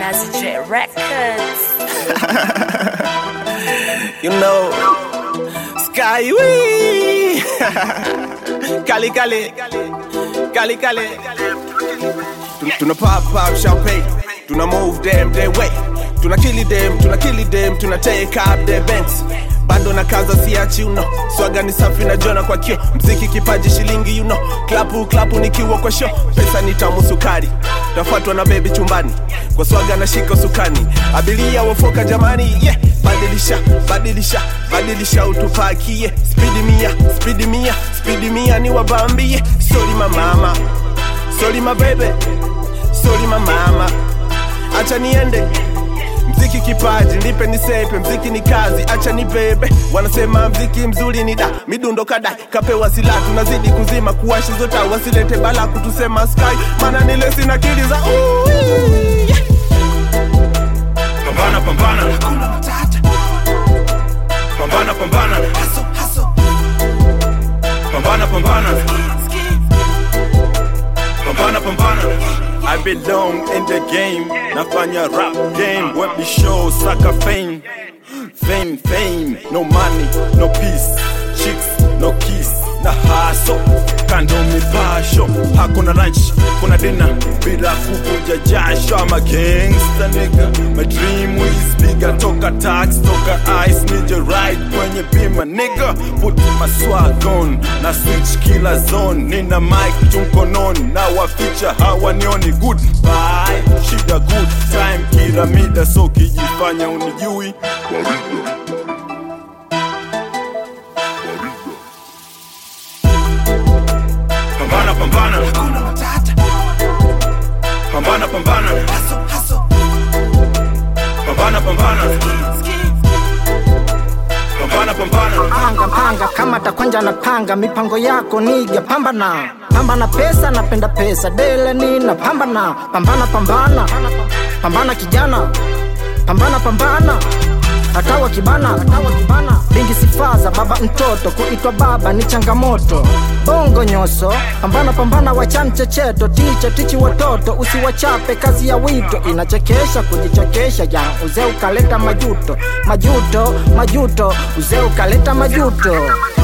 Nazi J Records. You know, Sky Wee. Kali Kali. Kali Kali. Tuna- Tuna pop pop champagne. Tuna move them their way. Tuna kill them, tuna kill them, tuna take up their banks. Bado na kaza siachi you know. Swaga ni safi na jona kwa kio. Mziki kipaji shilingi you know. Klapu klapu nikiwa kwa show. Pesa ni tamu sukari. Tafuatwa na bebi chumbani. Kwa swaga na shika sukani. Abilia wafoka jamani. Yeah. Badilisha, badilisha, badilisha utupakie. Speed mia, speed mia, speed mia ni wabambie. Sorry my mama. Sorry my baby. Sorry my mama. Acha niende mziki kipaji nipe nisepe mziki ni kazi acha ni bebe wanasema mziki mzuri ni da midundo kadai kapewa sila tunazidi kuzima kuwashi zota wasilete bala kutusema sky mana nile sina kili za ui, yeah. pambana pambana Hakuna matata pambana pambana haso haso pambana pambana ski pambana pambana I belong in the game nafanya rap game web show saka fame fame fame no money no peace chicks no kiss na haso kando mipasho hakuna lunch kuna dina bila kuvuja jasho ama gangster nigga my dream is bigger toka tax toka ice nije ride kwenye bima nigga put my swag on na switch kila zone nina mic tu mkononi na waficha hawanioni good bye shida good time kila mida so kijifanya unijui pambana pambana Hakuna matata pambana pambana haso haso pambana pambana ski pambana pambana panga panga kama takwanja na panga mipango yako niga pambana pambana pesa napenda pesa dele nina pambana pambana pambana pambana kijana pambana pambana hatawa kibana hatawa kibana bingi sifaza baba mtoto kuitwa baba ni changamoto bongo nyoso pambana pambana wachani checheto ticha tichi watoto usiwachape kazi ya wito inachekesha kujichekesha ya uzee ukaleta majuto majuto majuto uzee ukaleta majuto